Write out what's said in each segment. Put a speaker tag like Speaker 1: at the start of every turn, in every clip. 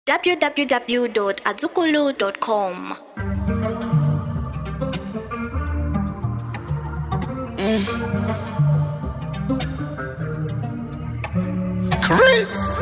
Speaker 1: www.azukulu.com.
Speaker 2: Chris.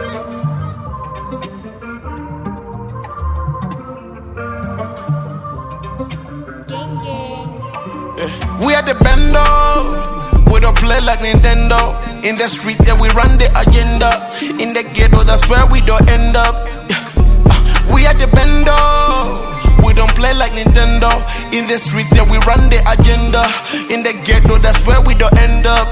Speaker 2: We are the bando. We don't play like Nintendo. In the street, yeah, we run the agenda. In the ghetto, that's where we don't end up. Yeah. Uh, We are the bando. We don't play like Nintendo. In the streets, yeah, we run the agenda. In the ghetto, that's where we don't end up.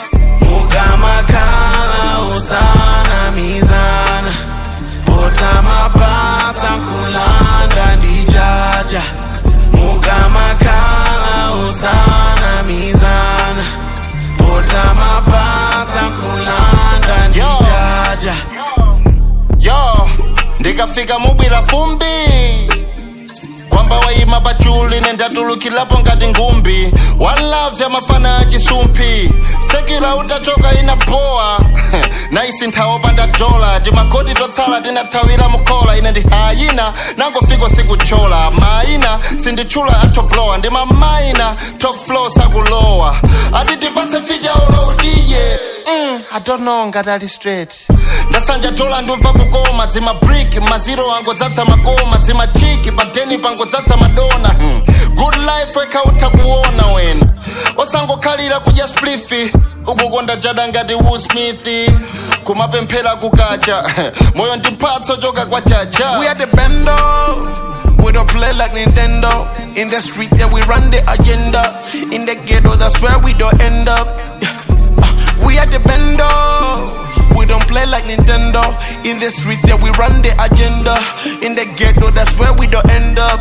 Speaker 2: Mukamakala usana mizana. Bota mapasa kulanda ndijaja. Mukamakala usana mizana. Bota mapasa kulanda ndijaja.
Speaker 3: yo ndikafika mubwira fumbi kwamba wayima pachuli nendatulukilapo ngati ngumbi walavya mafana a chisumphi sekila utachoka inapowa naisi nthawi opanda dola timakoti totsala tinathawira mukhola ine ndi hayina nangofika sikuchola maina sinditchula atoblowa ndi mamaina top flow sakulowa ati tipatse ficha oloutiye mm, i don't know ngati ali straight ndasanja tola ndimva kukoma dzima brick maziro angodzadza makoma dzima chiki padeni pangodzadza madona hmm. good life wekhautha kuona wena osangokhalira kudya splifi ukukonda jada ngati Will Smith kumapemphera kukacha moyo ndi mphatso choka kwa chacha
Speaker 2: We are the bando. We don't play like Nintendo. In the street, yeah, we run the agenda. In the ghetto, that's where we don't end up. Yeah. Uh, We are the bando. We don't play like Nintendo. In the streets, yeah, we run the agenda. In the ghetto, that's where we don't end up.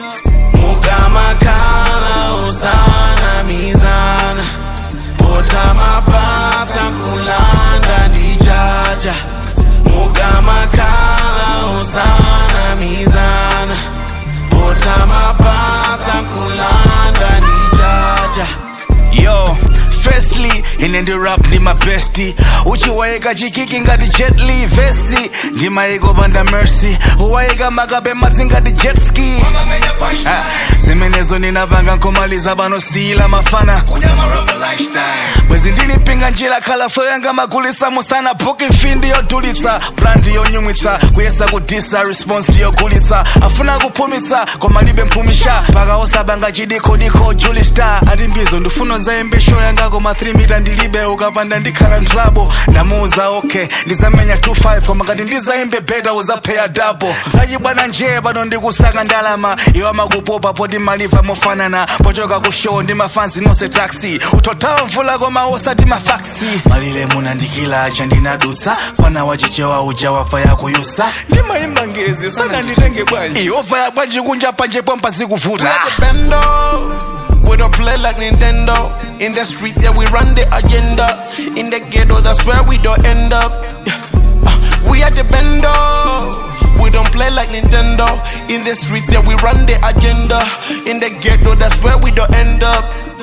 Speaker 2: Mukamakala usana mizana. Bota mapasa kulanda ndijaja. Mukamakala usana mizana. Bota mapasa kulanda ndijaja.
Speaker 4: yo firstly ine ndi rap ndi mabesti uchiwayika chikiki ngati jet li vesi ndimayika opanda mercy uwayika makabe madzi ngati jet ski Ah, zimenezo ninapanga nkomaliza panosiyila mafana bwezi ndilipinga njira khalafo yanga magulisa musana booking fee ndiyodulitsa brand yonyumwitsa kuyesa kudisa response ndiyogulitsa afuna kuphumitsa koma libe mphumisha mpaka osabanga chidikodiko juli star ati mbizo ndifuna zayembe show yanga koma 3 mita ndilibe ukapanda ndikhala ntlabo ndamuuza okay ndizamenya 25 koma ngati ndizayimbe beta uzapheya double zachibwana nje pano ndikusaka ndalama iwo amakupopa poti maliva mofanana pochoka ku show ndi mafanzi nonse taxi utothawa mvula koma osati mafaksi malile munandikila chandinadutsa fana wachichewa uja wafa yakuyusa ndimayimba ngezi sana nditenge bwanji iova ya bwanji kunja panje pompa
Speaker 2: We
Speaker 4: zikuvuta
Speaker 2: are the bando. We don't play like Nintendo. In the street, yeah, we run the agenda. In the ghetto, that's where we don't end up. Yeah. Uh, We are the bando. We don't play like Nintendo. In the streets, yeah, we run the agenda. In the ghetto, that's where we don't end up.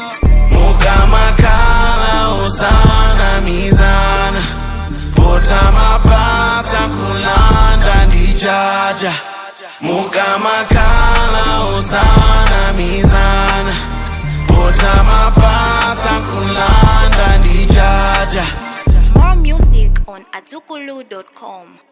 Speaker 2: Mukamakala usana mizana. Bota mapasa kulanda ndijaja. Mukamakala usana mizana. Bota mapasa kulanda ndijaja.
Speaker 1: More music on azukulu.com.